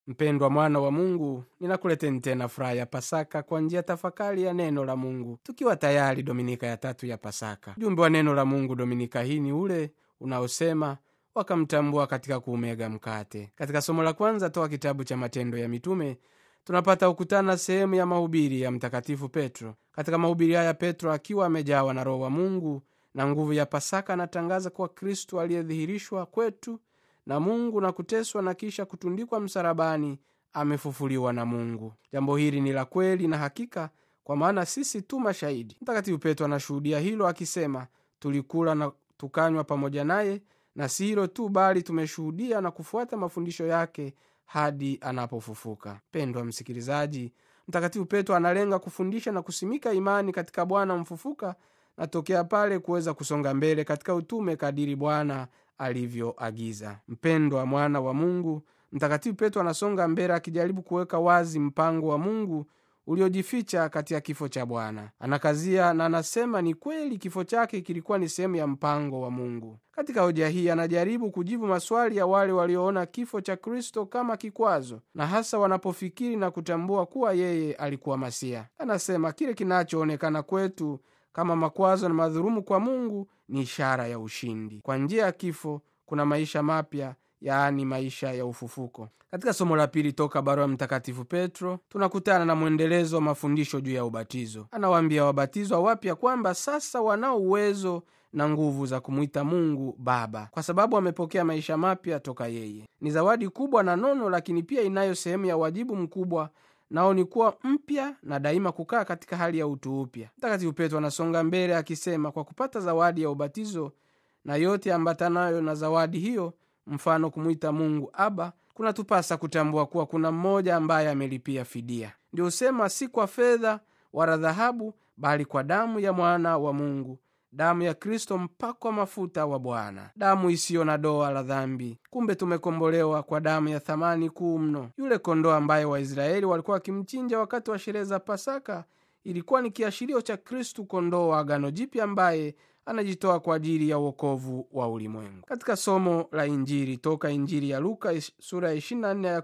mpendwa mwana wa mungu ninakuleteni tena furaha ya pasaka kwa njia tafakari ya neno la mungu tukiwa tayari dominika ya tatu ya pasaka ujumbe wa neno la mungu dominika hii ni ule unaosema wakamtambua katika kuumega mkate katika somo la kwanza toka kitabu cha matendo ya mitume tunapata kukutana sehemu ya mahubiri ya mtakatifu petro katika mahubiri haya petro akiwa amejawa na roho wa mungu na nguvu ya pasaka anatangaza kuwa kristu aliyedhihirishwa kwetu na mungu na kuteswa na kisha kutundikwa msalabani amefufuliwa na mungu jambo hili ni la kweli na hakika kwa maana sisi tu mashahidi mtakatifu petro anashuhudia hilo akisema tulikula na tukanywa pamoja naye na si hilo tu bali tumeshuhudia na kufuata mafundisho yake hadi anapofufuka pendwa msikilizaji mtakatifu petro analenga kufundisha na kusimika imani katika bwana mfufuka na tokea pale kuweza kusonga mbele katika utume kadiri bwana alivyoagiza mpendwa mwana wa mungu mtakatifu petro anasonga mbele akijaribu kuweka wazi mpango wa mungu uliojificha katika kifo cha bwana anakazia na anasema ni kweli kifo chake kilikuwa ni sehemu ya mpango wa mungu katika hoja hii anajaribu kujibu maswali ya wale walioona kifo cha kristo kama kikwazo na hasa wanapofikiri na kutambua kuwa yeye alikuwa masia anasema kile kinachoonekana kwetu kama makwazo na madhurumu kwa mungu ni ishara ya ushindi kwa njia ya kifo kuna maisha mapya yaani maisha ya ufufuko katika somo la pili toka barua mtakatifu petro tunakutana na mwendelezo wa mafundisho juu ya ubatizo anawaambia wabatizwa wapya kwamba sasa wanao uwezo na nguvu za kumwita mungu baba kwa sababu amepokea maisha mapya toka yeye ni zawadi kubwa na nono lakini pia inayo sehemu ya wajibu mkubwa nao ni kuwa mpya na daima kukaa katika hali ya utu upya mtakatifu petro anasonga mbele akisema kwa kupata zawadi ya ubatizo na yote ambatanayo na zawadi hiyo mfano kumwita mungu aba kunatupasa kutambua kuwa kuna mmoja ambaye amelipia fidia ndio husema si kwa fedha wala dhahabu bali kwa damu ya mwana wa mungu damu ya kristo mpakwa mafuta wa bwana damu isiyo na doa la dhambi kumbe tumekombolewa kwa damu ya thamani kuu mno yule kondoo ambaye waisraeli walikuwa wakimchinja wakati wa sherehe za pasaka ilikuwa ni kiashirio cha kristu kondoo wa agano jipya ambaye anajitoa kwa ajili ya uokovu wa ulimwengu katika somo la injili toka injili ya luka sura ya 24 ya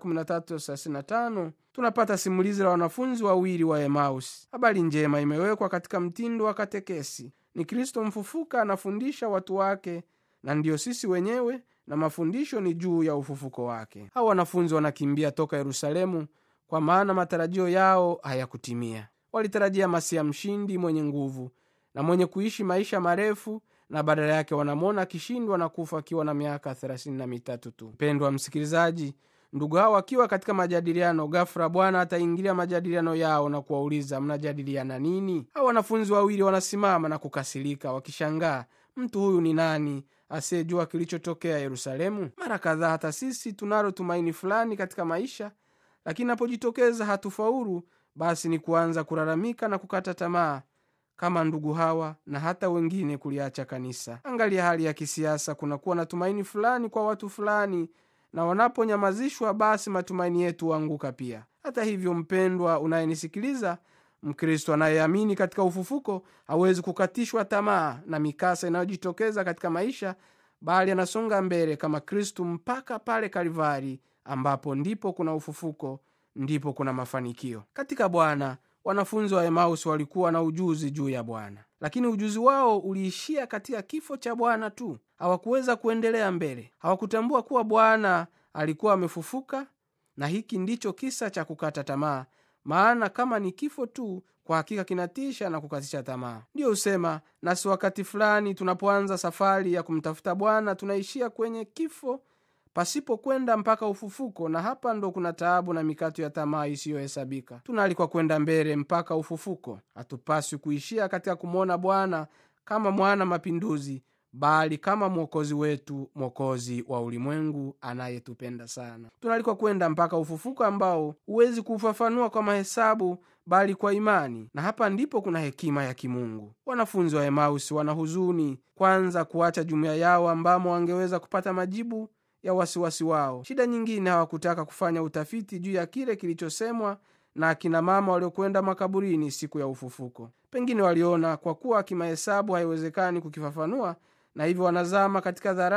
13 tunapata simulizi la wanafunzi wawili wa emaus habari njema imewekwa katika mtindo wa katekesi ni kristo mfufuka anafundisha watu wake na ndiyo sisi wenyewe na mafundisho ni juu ya ufufuko wake hao wanafunzi wanakimbia toka yerusalemu kwa maana matarajio yao hayakutimia walitarajia masia mshindi mwenye nguvu na mwenye kuishi maisha marefu na badala yake wanamwona akishindwa na kufa akiwa na miaka thelathini na mitatu tu mpendwa msikilizaji ndugu hao wakiwa katika majadiliano gafura bwana ataingilia majadiliano yao na kuwauliza mnajadiliana nini hao wanafunzi wawili wanasimama na kukasirika wakishangaa mtu huyu ni nani asiyejua kilichotokea yerusalemu mara kadhaa hata sisi tunalo tumaini fulani katika maisha lakini napojitokeza hatufaulu basi ni kuanza kulalamika na kukata tamaa kama ndugu hawa na hata wengine kuliacha kanisa angalia hali ya kisiasa kunakuwa na tumaini fulani kwa watu fulani na wanaponyamazishwa basi matumaini yetu huanguka pia hata hivyo mpendwa unayenisikiliza mkristo anayeamini katika ufufuko hawezi kukatishwa tamaa na mikasa inayojitokeza katika maisha bali anasonga mbele kama kristu mpaka pale kalivari ambapo ndipo kuna ufufuko ndipo kuna mafanikio katika bwana wanafunzi wa emaus walikuwa na ujuzi juu ya bwana lakini ujuzi wao uliishia katika kifo cha bwana tu hawakuweza kuendelea mbele hawakutambua kuwa bwana alikuwa amefufuka na hiki ndicho kisa cha kukata tamaa maana kama ni kifo tu kwa hakika kinatisha na kukatisha tamaa ndiyo husema nasi wakati fulani tunapoanza safari ya kumtafuta bwana tunaishia kwenye kifo pasipo kwenda mpaka ufufuko na hapa ndo kuna taabu na mikato ya tamaa isiyohesabika tunaalikwa kwenda mbele mpaka ufufuko hatupaswi kuishia katika kumwona bwana kama mwana mapinduzi bali kama mwokozi wetu mwokozi wa ulimwengu anayetupenda sana tunaalikwa kwenda mpaka ufufuko ambao huwezi kuufafanua kwa mahesabu bali kwa imani na hapa ndipo kuna hekima ya kimungu wanafunzi wa emausi wana huzuni kwanza kuacha jumuiya yao ambamo wangeweza kupata majibu ya wasiwasi wao shida nyingine hawakutaka kufanya utafiti juu ya kile kilichosemwa na akina mama waliokwenda makaburini siku ya ufufuko pengine waliona kwa kuwa kimahesabu haiwezekani kukifafanua na hivyo wanazama katika dharau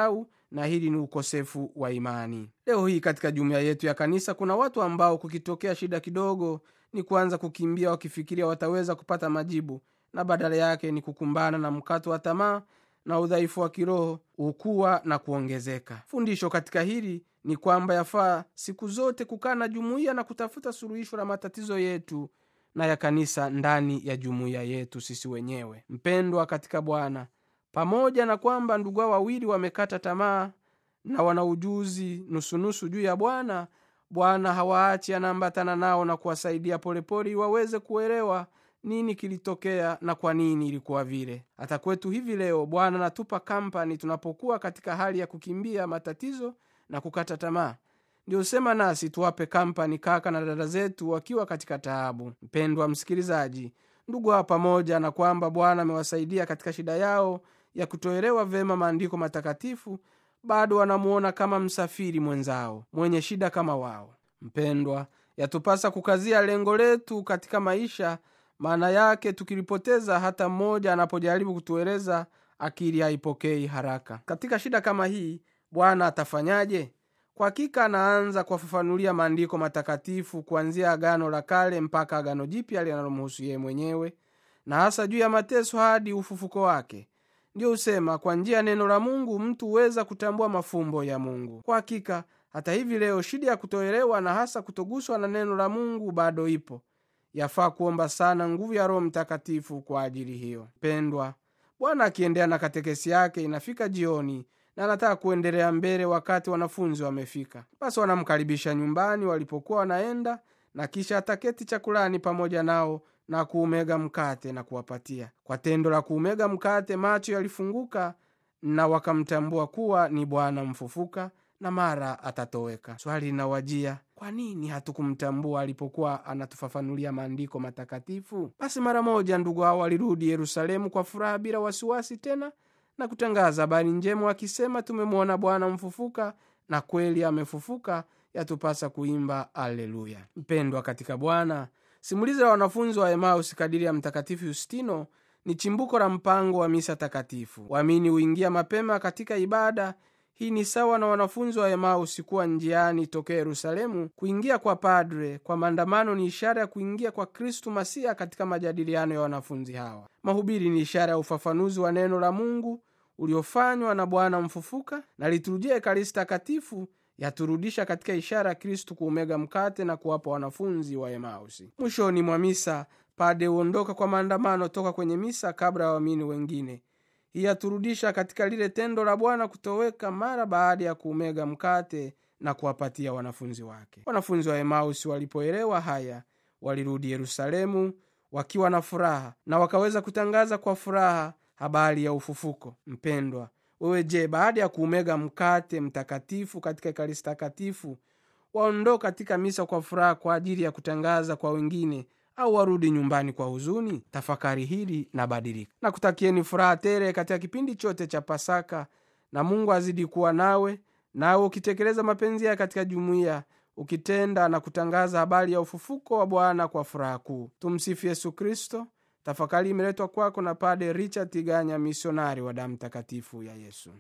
na hili ni ukosefu wa imani leo hii katika jumuiya yetu ya kanisa kuna watu ambao kukitokea shida kidogo ni kuanza kukimbia wakifikiria wataweza kupata majibu na badala yake ni kukumbana na mkato wa tamaa na udhaifu wa kiroho ukuwa na kuongezeka fundisho katika hili ni kwamba yafaa siku zote kukaa na jumuiya na kutafuta suluhisho la matatizo yetu na ya kanisa ndani ya jumuiya yetu sisi wenyewe mpendwa katika bwana pamoja na kwamba ndugu hao wawili wamekata tamaa na wana ujuzi nusunusu juu ya bwana bwana hawaachi anaambatana nao na kuwasaidia polepole waweze kuelewa nini kilitokea na kwa nini ilikuwa vile hata kwetu hivi leo bwana anatupa kampani tunapokuwa katika hali ya kukimbia matatizo na kukata tamaa ndio sema nasi tuwape kampani kaka na dada zetu wakiwa katika taabu mpendwa msikilizaji ndugu hawa pamoja na kwamba bwana amewasaidia katika shida yao ya kutoelewa vema maandiko matakatifu bado wanamuona kama msafiri mwenzao mwenye shida kama wao mpendwa yatupasa kukazia lengo letu katika maisha maana yake tukilipoteza hata mmoja anapojaribu kutueleza akili haipokei haraka katika shida kama hii bwana atafanyaje kwa hakika anaanza kuwafafanulia maandiko matakatifu kuanzia agano la kale mpaka agano jipya linalomhusu yeye mwenyewe na hasa juu ya mateso hadi ufufuko wake ndiyo husema kwa njia ya neno la mungu mtu huweza kutambua mafumbo ya mungu kwa hakika hata hivi leo shida ya kutoelewa na hasa kutoguswa na neno la mungu bado ipo yafaa kuomba sana nguvu ya roho mtakatifu kwa ajili hiyo pendwa bwana akiendea na katekesi yake inafika jioni na anataka kuendelea mbele wakati wanafunzi wamefika basi wanamkaribisha nyumbani walipokuwa wanaenda na kisha ataketi chakulani pamoja nao na kuumega mkate na kuwapatia kwa tendo la kuumega mkate macho yalifunguka na wakamtambua kuwa ni bwana mfufuka na mara atatoweka swali linawajia kwa nini hatukumtambua alipokuwa anatufafanulia maandiko matakatifu basi mara moja ndugu hao walirudi yerusalemu kwa furaha bila wasiwasi tena na kutangaza habari njema wakisema tumemwona bwana mfufuka na kweli amefufuka yatupasa kuimba aleluya mpendwa katika bwana simulizi la wanafunzi wa emaus kadiri ya mtakatifu yustino ni chimbuko la mpango wa misa takatifu waamini huingia mapema katika ibada hii ni sawa na wanafunzi wa emausi kuwa njiani tokea yerusalemu kuingia kwa padre kwa maandamano ni ishara ya kuingia kwa kristu masiya katika majadiliano ya wanafunzi hawa mahubiri ni ishara ya ufafanuzi wa neno la mungu uliofanywa na bwana mfufuka na liturujia ekaristi takatifu yaturudisha katika ishara ya kristu kuumega mkate na kuwapa wanafunzi wa emausi mwishoni mwa misa pade huondoka kwa maandamano toka kwenye misa kabla ya waamini wengine hii yaturudisha katika lile tendo la bwana kutoweka mara baada ya kuumega mkate na kuwapatia wanafunzi wake wanafunzi wa emausi walipoelewa haya walirudi yerusalemu wakiwa na furaha na wakaweza kutangaza kwa furaha habari ya ufufuko mpendwa wewe je baada ya kuumega mkate mtakatifu katika ekaristi takatifu waondoo katika misa kwa furaha kwa ajili ya kutangaza kwa wengine au warudi nyumbani kwa huzuni tafakari hili na badilika na kutakieni furaha tere katika kipindi chote cha pasaka na mungu azidi kuwa nawe nawe ukitekeleza mapenzi yake katika jumuiya ukitenda na kutangaza habari ya ufufuko wa bwana kwa furaha kuu tumsifu yesu kristo tafakari imeletwa kwako na pade richard tiganya misionari wa damu takatifu ya yesu